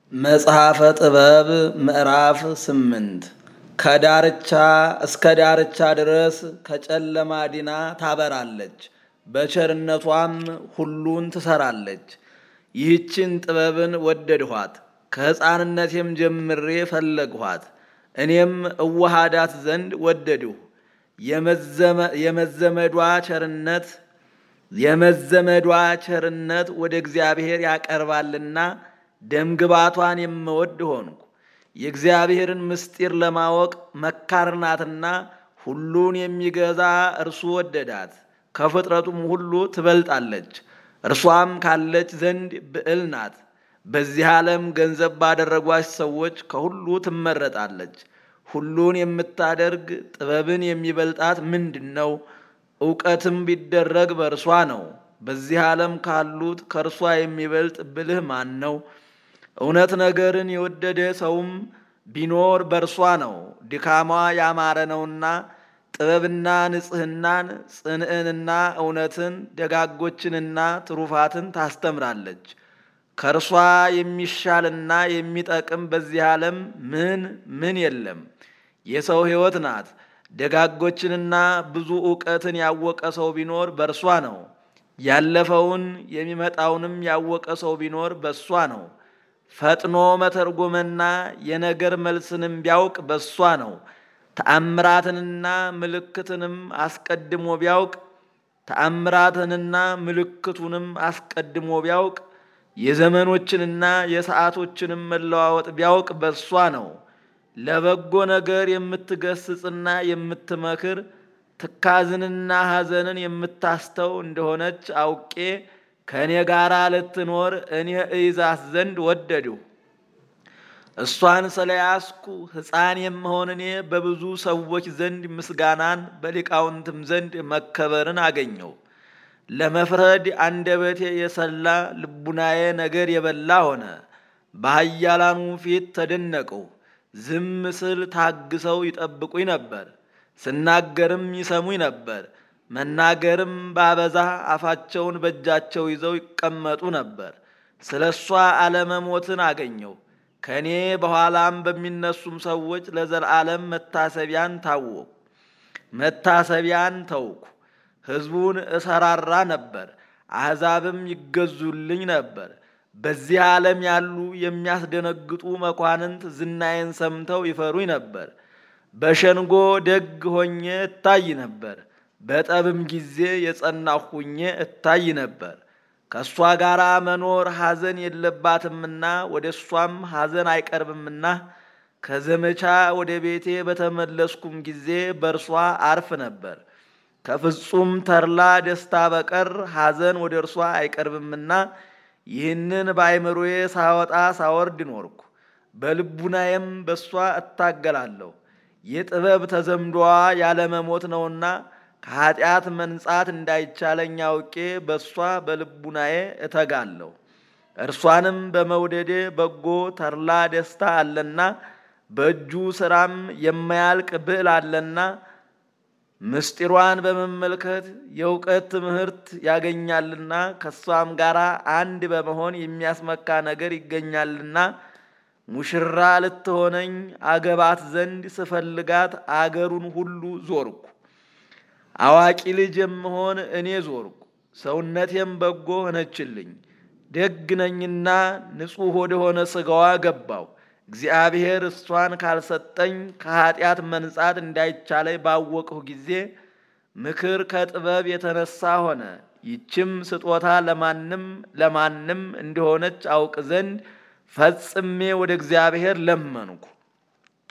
መጽሐፈ ጥበብ ምዕራፍ ስምንት ከዳርቻ እስከ ዳርቻ ድረስ ከጨለማ ዲና ታበራለች፣ በቸርነቷም ሁሉን ትሰራለች። ይህችን ጥበብን ወደድኋት፣ ከሕፃንነቴም ጀምሬ ፈለግኋት። እኔም እዋሃዳት ዘንድ ወደድሁ። የመዘመዷ ቸርነት የመዘመዷ ቸርነት ወደ እግዚአብሔር ያቀርባልና ደምግባቷን የምወድ ሆንኩ። የእግዚአብሔርን ምስጢር ለማወቅ መካር ናትና ሁሉን የሚገዛ እርሱ ወደዳት። ከፍጥረቱም ሁሉ ትበልጣለች። እርሷም ካለች ዘንድ ብዕል ናት። በዚህ ዓለም ገንዘብ ባደረጓች ሰዎች ከሁሉ ትመረጣለች። ሁሉን የምታደርግ ጥበብን የሚበልጣት ምንድን ነው? እውቀትም ቢደረግ በእርሷ ነው። በዚህ ዓለም ካሉት ከእርሷ የሚበልጥ ብልህ ማን ነው? እውነት ነገርን የወደደ ሰውም ቢኖር በእርሷ ነው። ድካሟ ያማረ ነውና ጥበብና ንጽሕናን፣ ጽንዕንና እውነትን፣ ደጋጎችንና ትሩፋትን ታስተምራለች። ከእርሷ የሚሻልና የሚጠቅም በዚህ ዓለም ምን ምን የለም። የሰው ሕይወት ናት። ደጋጎችንና ብዙ እውቀትን ያወቀ ሰው ቢኖር በእርሷ ነው። ያለፈውን የሚመጣውንም ያወቀ ሰው ቢኖር በእሷ ነው። ፈጥኖ መተርጎምና የነገር መልስንም ቢያውቅ በእሷ ነው። ተአምራትንና ምልክትንም አስቀድሞ ቢያውቅ ተአምራትንና ምልክቱንም አስቀድሞ ቢያውቅ የዘመኖችንና የሰዓቶችንም መለዋወጥ ቢያውቅ በእሷ ነው። ለበጎ ነገር የምትገስጽና የምትመክር ትካዝንና ሐዘንን የምታስተው እንደሆነች አውቄ ከእኔ ጋር ልትኖር እኔ እይዛት ዘንድ ወደድሁ። እሷን ስለያዝኩ ሕፃን የምሆን እኔ በብዙ ሰዎች ዘንድ ምስጋናን በሊቃውንትም ዘንድ መከበርን አገኘው። ለመፍረድ አንደበቴ የሰላ ልቡናዬ ነገር የበላ ሆነ። በኃያላኑ ፊት ተደነቅሁ። ዝም ስል ታግሰው ይጠብቁኝ ነበር፣ ስናገርም ይሰሙኝ ነበር። መናገርም ባበዛ አፋቸውን በእጃቸው ይዘው ይቀመጡ ነበር። ስለ እሷ አለመሞትን አገኘው። ከእኔ በኋላም በሚነሱም ሰዎች ለዘላለም መታሰቢያን ታወቁ። መታሰቢያን ተውኩ። ሕዝቡን እሰራራ ነበር፣ አሕዛብም ይገዙልኝ ነበር። በዚህ ዓለም ያሉ የሚያስደነግጡ መኳንንት ዝናዬን ሰምተው ይፈሩኝ ነበር። በሸንጎ ደግ ሆኜ እታይ ነበር፣ በጠብም ጊዜ የጸናሁ ሆኜ እታይ ነበር። ከእሷ ጋር መኖር ሐዘን የለባትምና ወደ እሷም ሐዘን አይቀርብምና ከዘመቻ ወደ ቤቴ በተመለስኩም ጊዜ በእርሷ አርፍ ነበር። ከፍጹም ተድላ ደስታ በቀር ሐዘን ወደ እርሷ አይቀርብምና ይህንን በአይምሮዬ ሳወጣ ሳወርድ ኖርኩ። በልቡናዬም በእሷ እታገላለሁ። የጥበብ ተዘምዶዋ ያለመሞት ነውና ከኃጢአት መንጻት እንዳይቻለኝ አውቄ በእሷ በልቡናዬ እተጋለሁ። እርሷንም በመውደዴ በጎ ተድላ ደስታ አለና በእጁ ሥራም የማያልቅ ብዕል አለና ምስጢሯን በመመልከት የእውቀት ትምህርት ያገኛልና ከእሷም ጋር አንድ በመሆን የሚያስመካ ነገር ይገኛልና ሙሽራ ልትሆነኝ አገባት ዘንድ ስፈልጋት አገሩን ሁሉ ዞርኩ። አዋቂ ልጅ የምሆን እኔ ዞርኩ። ሰውነቴም በጎ ሆነችልኝ። ደግ ነኝና ንጹሕ ወደሆነ ሥጋዋ ገባው። እግዚአብሔር እሷን ካልሰጠኝ ከኃጢአት መንጻት እንዳይቻለኝ ባወቅሁ ጊዜ ምክር ከጥበብ የተነሳ ሆነ። ይችም ስጦታ ለማንም ለማንም እንደሆነች አውቅ ዘንድ ፈጽሜ ወደ እግዚአብሔር ለመንኩ።